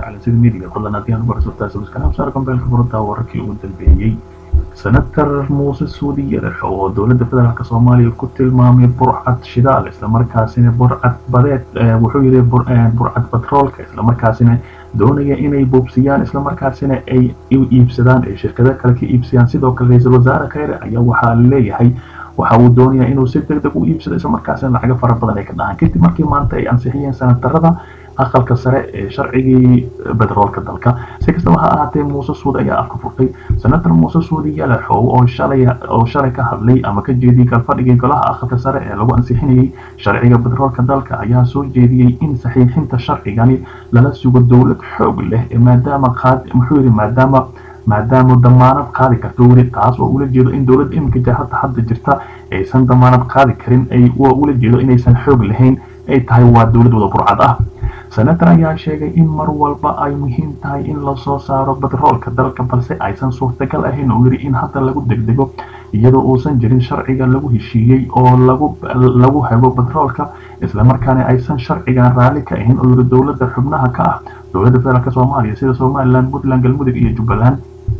calansida midiga fadlan haddii aan uga cusubtahay subscribe saar kambeelka furada wararkii ugu dambeeyey senator muuse suudi yarax oo dowladda federaalk soomaaliya ku tilmaamay burcad shidaal islamarkaasina burcad badeed wuxuu yidhi burcad batroolka islamarkaasina doonaya inay buubsiyaan islamarkaasina ay iibsadaan ay shirkado kale ka iibsadaan sidoo kale ra-iisul wasaare kheyre ayaa waxaa leeyahay waxa uu doonayaa inuu si deg deg u iibsado islamarkaasina lacago fara badan ay ka dhahaan kadib markii maanta ay ansixiyeen senatarada aqalka sare ee sharcigii bedroolka dalka si kastaba ha ahaatee muuse suud ayaa afka furtay senator muuse suudi yalaxow oo shalay oo shalay ka hadlay ama ka jeediyey galfadhigii golaha aqalka sare ee lagu ansixinayay sharciga bedroolka dalka ayaa soo jeediyey in saxiixinta sharcigani lala sugo dowlad xoog leh maadaama qaad muxuu yidhi maadaama maadaama damaanad qaadi karto weli taas oo ula jeedo in dowladda iminka hadda hadda jirta aysan damaanad qaadi karin ay ula jeedo inaysan xoog lahayn ay tahay waa dowlad wada burcad ah senator ayaa sheegay in mar walba ay muhiim tahay in lasoo saaro bedroolka dalka balse aysan suurtagal ahayn oo yidhi in hadda lagu degdego iyadoo uusan jirin sharciga lagu heshiiyey oo lagu lagu hago bedroolka islamarkaana aysan sharcigan raalli ka ahayn oo yidhi dowladda xubnaha ka ah dowladda federaalk soomaaliya sida somaliland puntland galmudug iyo jubbaland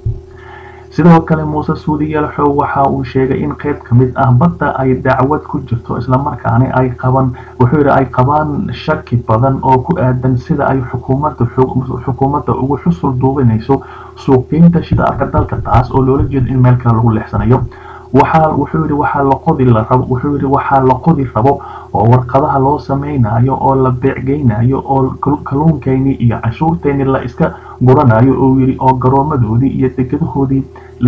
sidoo kale muuse suudi yalaxow waxa uu sheegay in qayb ka mid ah badda ay dacwad ku jirto islamarkaana ay qaban wuxuu yidhi ay qabaan shaki badan oo ku aadan sida ay xukuumadda xukuumadda ugu xusul duubinayso suuqgeynta shidaalka dalka taas oo loola jeedo in meel kale lagu leexsanayo waxaa wuxuu yidhi waxaa la qodi la rabo wuxuu yidhi waxaa la qodi rabo oo warqadaha loo samaynayo oo la beecgeynayo oo kalluunkeyni iyo canshuurteyni la iska guranayo oo yidhi oo garoomadoodii iyo degadahoodii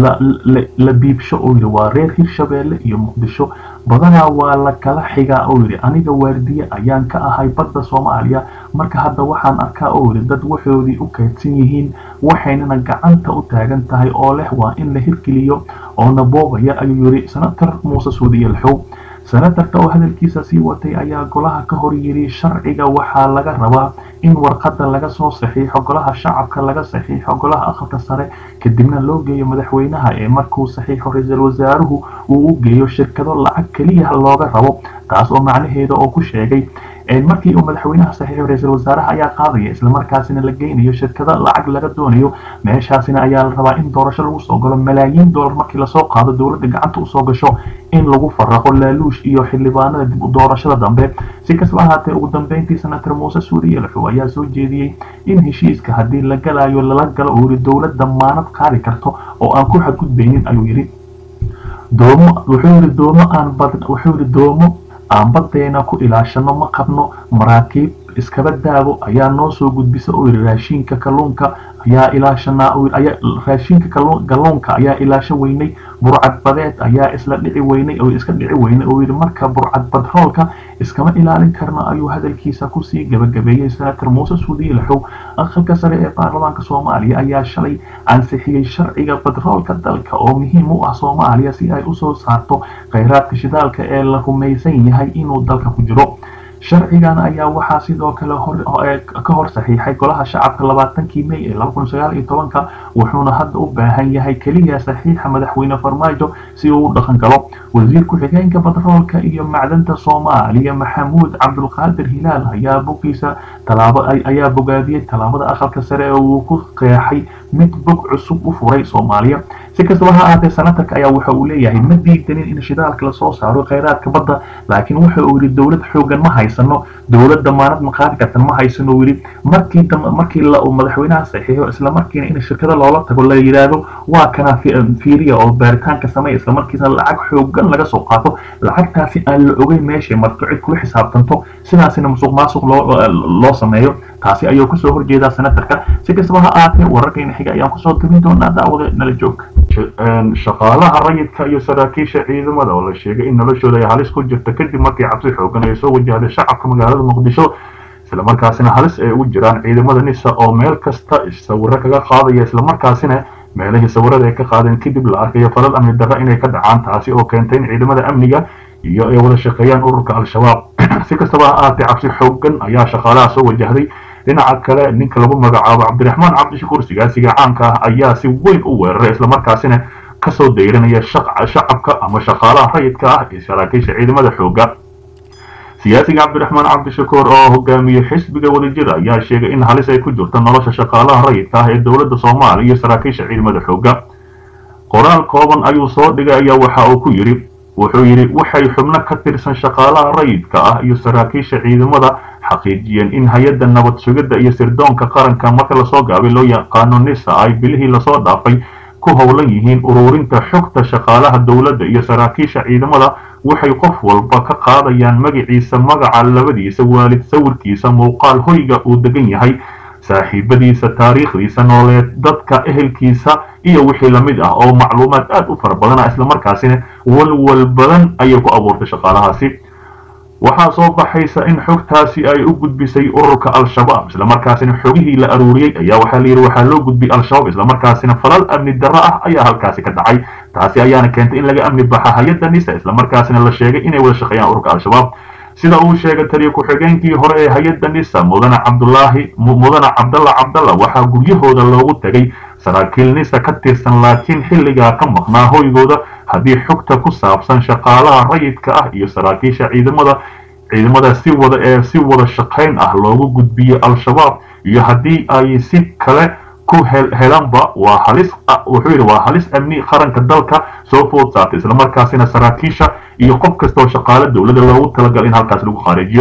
la biibsho oo yidhi waa reer hirshabeelle iyo muqdisho badanaa waa la kala xigaa oo yidhi aniga waardiye ayaan ka ahay badda soomaaliya marka hadda waxaan arkaa oo yidhi dad waxoodii u kaydsan yihiin waxaynana gacanta u taagan tahay oo leh waa in la hirgeliyo oo naboobaya ayuu yidhi senator muuse suudiye laxow senatarka oo hadalkiisa sii watay ayaa golaha ka hor yidhi sharciga waxaa laga rabaa in warqadda laga soo saxiixo golaha shacabka laga saxiixo golaha aqalka sare kadibna loo geeyo madaxweynaha ee markuu saxiixo ra-iisul wasaaruhu uu u geeyo shirkado lacag keliya looga rabo taas oo macnaheeda oo ku sheegay markii uu madaxweynaha saxiixo ra-iisul wasaaraha ayaa qaadaya islamarkaasina la geynayo shirkado lacag laga doonayo meeshaasina ayaa la rabaa in doorasho lagu soo galo malaayiin dollar markii lasoo qaado dowladda gacanta usoo gasho in lagu faraqo laaluush iyo xildhibaanada dib u doorashada dambe si kastaba ahaatee ugu dambeyntii senator muuse suuriye laxow ayaa soo jeediyey in heshiiska haddii la galayo lala galo uu yidhi dowlad damaanad qaadi karto oo aan ku xadgudbaynin ayuu yidhi doomo wuxuu yidhi doomo aan bad wuxuu yidhi doomo aan badeena ku ilaashano ma qabno maraakiib iskaba daabo ayaa noo soo gudbisa oo yidhi raashinka kalluunka ayaa ilaashanaa ayaa raashinka kalluunka ayaa ilaasho weynay burcad badeed ayaa isla dhici weynay oo iska dhici weynay oo yidhi marka burcad badroolka iskama ilaalin karno ayuu hadalkiisa kusii gabagabeeyey senator muuse suudiye laxow aqalka sare ee baarlamaanka soomaaliya ayaa shalay ansixiyey sharciga badroolka dalka oo muhiim u ah soomaaliya si ay usoo saarto kheyraadka shidaalka ee la rumaysan yahay inuu dalka ku jiro sharcigan ayaa waxaa sidoo kale ka hor saxiixay golaha shacabka labaatankii may ee laba kun sagaal iyo tobanka wuxuuna hadda u baahan yahay keliya saxiixa madaxweyne farmaajo si uu u dhaqan galo wasiir ku-xigeenka batroolka iyo macdanta soomaaliya maxamuud cabdulqaadir hilaal ayaa bogiisa talaabo ayaa bogaadiyey tallaabada aqalka sare ee uu ku qeexay mid bog cusub u furay soomaaliya si kastaba ha ahaatee senatarka ayaa waxa uu leeyahay ma diidanin in shidaalka lasoo saaro kheyraadka badda laakiin waxa uu yidhi dowlad xoogan ma haysano dowlad damaanad ma qaadi kartan ma haysano uu yidhi markii markii la uu madaxweynaha saxiixo isla markiina in shirkada loola tago la yidhaahdo waa kana fiiriya oo baaritaanka sameeya isla markiisna lacag xoogan laga soo qaato lacagtaasi aan la ogeyn meeshay marto cid kula xisaabtanto sidaasina musuq maasuq loo sameeyo taasi ayuu kasoo horjeedaa senatarka si kastaba ha ahaatee wararkayna xiga ayaan kusoo tabin doonaa daawada nala joog shaqaalaha rayidka iyo saraakiisha ciidamada oo la sheegay in noloshooda ay halis ku jirta kadib markii cabsi xoogan ay soo wajahday shacabka magaalada muqdisho islamarkaasina halis ay ugu jiraan ciidamada nisa oo meel kasta sawiro kaga qaadaya islamarkaasina meelihii sawirada ay ka qaadeen kadib la arkayo falal amni darra inay ka dhacaan taasi oo keentay in ciidamada amniga iyo ay wada shaqeeyaan ururka al-shabaab si kastaba ha ahaatee cabsi xoogan ayaa shaqaalaha soo wajahday dhinaca kale ninka lagu magacaabo cabdiraxmaan cabdishakuur sigaasiga caanka ah ayaa si weyn u weeraray islamarkaasina kasoo dayranaya shacabka ama shaqaalaha rayidka ah ee saraakiisha ciidamada xooga siyaasiga cabdiraxmaan cabdishakuur oo hogaamiye xisbiga wadajir ayaa sheegay in halis ay ku jirto nolosha shaqaalaha rayidka ah ee dowladda soomaaliya iyo saraakiisha ciidamada xoogga qoraal kooban ayuu soo dhigay ayaa waxa uu ku yidhi wuxuu yidhi waxay xubno ka tirsan shaqaalaha rayidka ah iyo saraakiisha ciidamada xaqiijiyeen in hay-adda nabad sugidda iyo sirdoonka qaranka marka lasoo gaabay loo yaqaano nisa ay bilihii lasoo dhaafay ku howlan yihiin ururinta xogta shaqaalaha dowladda iyo saraakiisha ciidamada waxay qof walba ka qaadayaan magaciisa magaca labadiisa waalid sawirkiisa muuqaal hoyga uu degan yahay saaxiibadiisa taariikhdiisa nooleed dadka ehelkiisa iyo wixii lamid ah oo macluumaad aad u fara badana islamarkaasina walwal badan ayay ku abuurtay shaqaalahaasi waxaa soo baxaysa in xogtaasi ay u gudbisay ururka al-shabaab islamarkaasina xogihii la aruuriyey ayaa waxaa layidhi waxaa loo gudbiyey al-shabaab islamarkaasina falal amni darro ah ayaa halkaasi ka dhacay taasi ayaana keentay in laga amni baxa hay-adda nisa islamarkaasina la sheegay inay wada shaqeeyaan ururka al-shabaab sida uu sheegay taliya ku-xigeenkii hore ee hay-adda nisa mudane cabdulaahi mudane cabdalla cabdalla waxaa guryahooda loogu tegay saraakiil nisa ka tirsan laakiin xilligaa ka maqnaa hoygooda haddii xogta ku saabsan shaqaalaha rayidka ah iyo saraakiisha ciidamada ciidamada si wada ee si wada shaqayn ah loogu gudbiyo al-shabaab iyo haddii ay si kale ku helanba waa halis wuxuu yidhi waa halis amni qaranka dalka soo food saartay islamarkaasina saraakiisha iyo qof kasta oo shaqaale dowladda loogu talagal in halkaas lagu khaareejiyo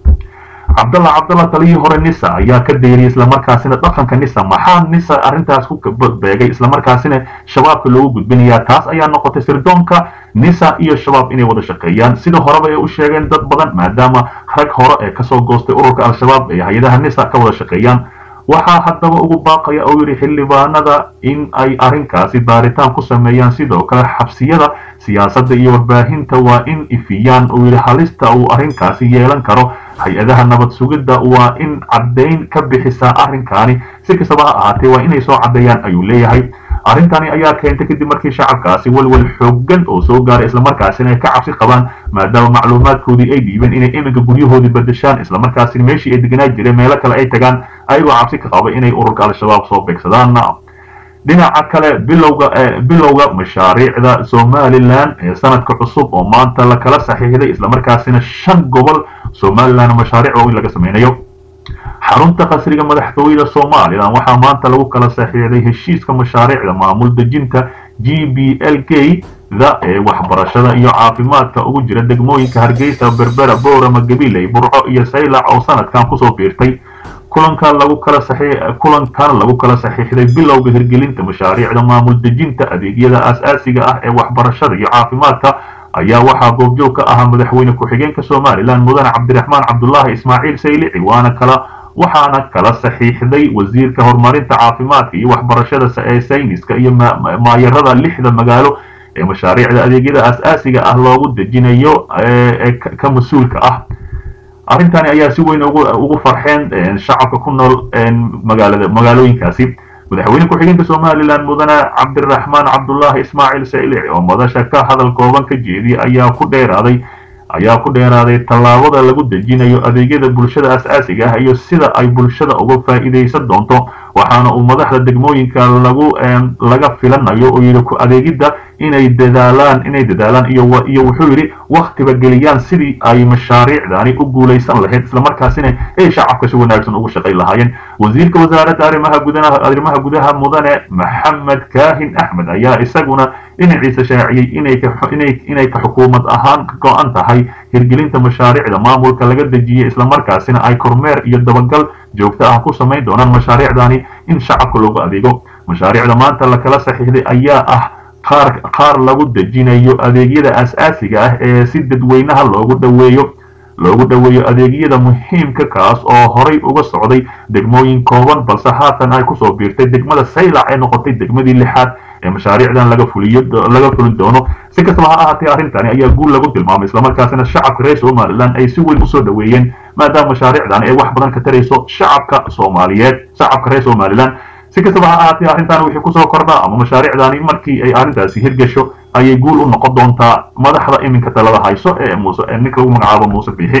cabdalla cabdalla taliyii hore nisa ayaa ka dayriyay islamarkaasina dhaqanka nisa maxaa nisa arrintaas ku beegay islamarkaasina shabaabka loogu gudbinayaa taas ayaa noqotay sirdoonka nisa iyo shabaab inay wada shaqeeyaan sida horeba ay u sheegeen dad badan maadaama rag hore ee kasoo goostay ururka al-shabaab ee hay-adaha nisa ka wada shaqeeyaan waxaa haddaba ugu baaqaya oo yidhi xildhibaanada in ay arrinkaasi baaritaan ku sameeyaan sidoo kale xabsiyada siyaasadda iyo warbaahinta waa in ifiyaan uu yidhi halista uu arrinkaasi yeelan karo hay-adaha nabad sugidda waa in caddayn ka bixisaa arrinkaani si kastaba ha ahaatee waa inay soo caddeeyaan ayuu leeyahay arrintani ayaa keentay kadib markii shacabkaasi walwal xooggan oo soo gaaray islamarkaasina ay ka cabsi qabaan maadaama macluumaadkoodii ay dhiibeen inay iminka guryahoodii bedeshaan islamarkaasina meeshii ay deganaa jireen meelo kale ay tagaan ayagoo cabsi ka qaba inay ururka al-shabaab soo beegsadaan dhinaca kale bilowga bilowga mashaariicda somalilan ee sanadka cusub oo maanta la kala saxiixday islamarkaasina shan gobol somalilan mashaariic waaweyn laga sameynayo xarunta qasriga madaxtooyada somalilan waxaa maanta lagu kala saxiixday heshiiska mashaariicda maamul dejinta g b l k da ee waxbarashada iyo caafimaadka ugu jira degmooyinka hargeysa berbera boorama gabiley burco iyo saylac oo sanadkan kusoo biirtay kulankan lagu kala kulankan lagu kala saxiixday bilowga hirgelinta mashaariicda maamul dejinta adeegyada aas-aasiga ah ee waxbarashada iyo caafimaadka ayaa waxaa goobjoog ka ahaa madaxweyne ku-xigeenka somalilan mudane cabdiraxmaan cabdulaahi ismaaciil saylici waana kala waxaana kala saxiixday wasiirka horumarinta caafimaadka iyo waxbarashada ee sayniska iyo maayarada lixda magaalo ee mashaariicda adeegyada aas-aasiga ah loogu dejinayo ee ka mas-uulka ah arrintani ayaa si weyn ugu farxeen shacabka ku nool magaalada magaalooyinkaasi madaxweyne ku-xigeenka somalilan mudane cabdiraxmaan cabdulaahi ismaaciil saylici oo madasha ka hadal kooban ka jeediyay ayaa ku dheeraaday ayaa ku dheeraaday tallaabada lagu dejinayo adeegyada bulshada as-aasiga ah iyo sida ay bulshada uga faa'iidaysan doonto waxaana uu madaxda degmooyinka lagu laga filanayo oo yidhi ku adeegidda inay dadaalaan inay dadaalaan iyo iyo wuxuu yidhi waktiba geliyaan sidii ay mashaariicdani u guulaysan lahayd islamarkaasina ay shacabka si wanaagsan ugu shaqayn lahaayeen wasiirka wasaaradda arrimaha gudaha arrimaha gudaha mudane maxamed kaahin axmed ayaa isaguna dhinaciisa shaaciyey inay ka inay inay ka xukuumad ahaan ka go-an tahay hirgelinta mashaariicda maamulka laga dejiyey islamarkaasina ay kormeer iyo dabagal joogto ah ku samayn doonaan mashaariicdani in shacabka loogu adeego mashaariicda maanta la kala saxiixday ayaa ah qaar qaar lagu dejinayo adeegyada as-aasiga ah ee si dadweynaha loogu dhoweeyo loogu dhoweeyo adeegyada muhiimka kaas oo horay uga socday degmooyin kooban balse haatan ay kusoo biirtay degmada saylac ee noqotay degmadii lixaad ee mashaariicdan laga fuliyo laga fulin doono si kastaba ha ahaatee arrintani ayaa guul lagu tilmaamay islamarkaasina shacabka reer somaliland ay si weyn usoo dhoweeyeen maadaama mashaariicdan ay wax badan ka tarayso shacabka soomaaliyeed shacabka reer somaliland si kastaba ha ahaatee arrintan wixii kusoo kordhaa ama mashaariicdani markii ay arrintaasi hirgasho ayay guul u noqon doontaa madaxda iminka talada hayso ee muuse ee ninka lagu magacaabo muuse biixi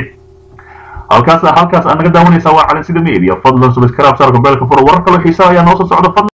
halkaas halkaas aad naga daawanaysaa waa calin sida media fadlan subscribe saarka beelka furo warar kaloo xiisaa ayaa noo soo socda fadlan